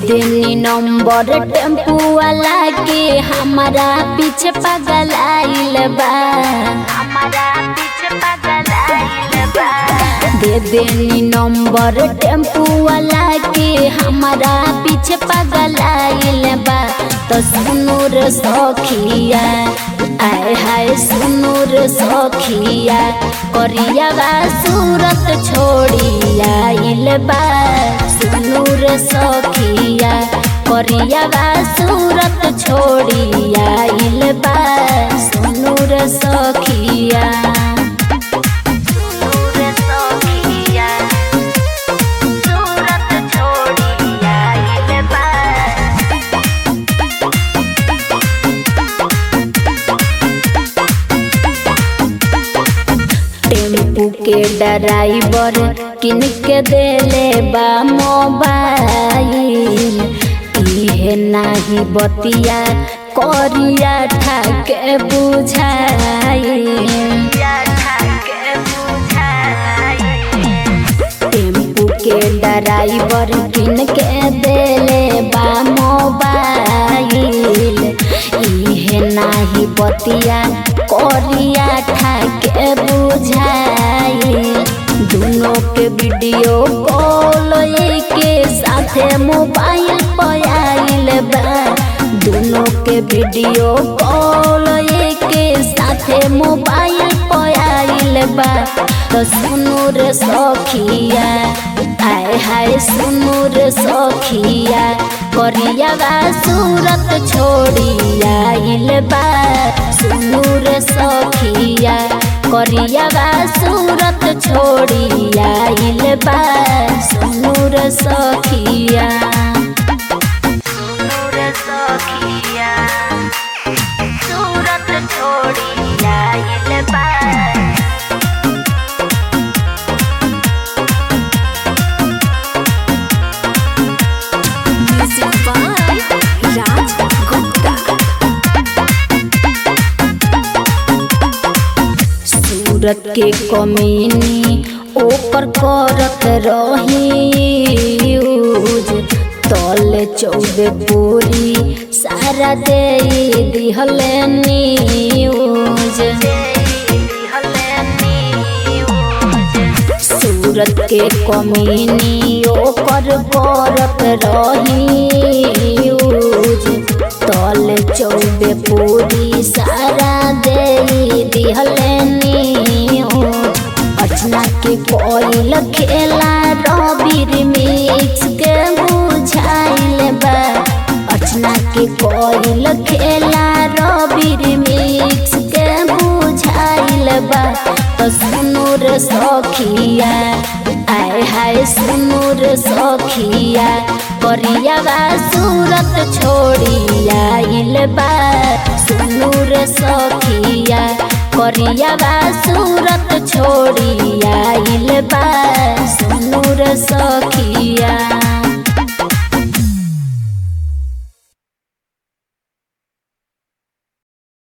देनी number tempo वाला के हमारा पीछे पागल आइल बा हमारा पीछे पागल आइल बा दे देनी नंबर टेम्पू वाला के हमारा पीछे पागल आइल बा तो सुनो रे सखिया आय हाय सुनो रे सखिया करिया बा सूरत छोड़ी आइल बा सुनो रे सखिया करिया बा सूरत छोड़ी आइल बा सुनो रे सखिया सुनो रे सखिया सूरत छोड़ी आइल बा टेम्पू के ड्राइवर किन के देले बा मोबाइल इहे नाही बतिया करिया ठाके बुझाई टेम्पू के ड्राइवर किन के देले बा मोबाइल इहे नाही बतिया करिया ठाके बुझाई दोनों के वीडियो कॉल के साथे मोबाइल पर आइल बा दोनों के वीडियो कॉल के साथे मोबाइल पर आइल बा तो सुनो रे सखिया आय हाय सुनो रे सखिया करिया बा सूरत छोड़ी आइल बा सुनो रे सखिया करिया बा सूरत छोड़ी आइल बा सुनो रे सखिया सुनो रे सखिया सूरत छोड़ी आइल बा Music by Raj Gupta. सूरत के कमीनी ओपर करत रही यूज तले चौबे पूरी सारा दे दिहल न्यूज सूरत के कमीनी ओकर करत रही यूज तले चौबे पूरी सारा दे दिहल न्यूज अर्चना के कोयल खेला रबीर मिक्स के बुझाइल बा अर्चना के कोयल खेला रबीर मिक्स के बुझाइल बा तो सुनो रे सखिया आय हाय सुनो रे सखिया करिया बा सूरत छोड़ी आइल बा सुनो रे सखिया करिया बा सूरत छोड़ी आइल बा सुनो रे सखिया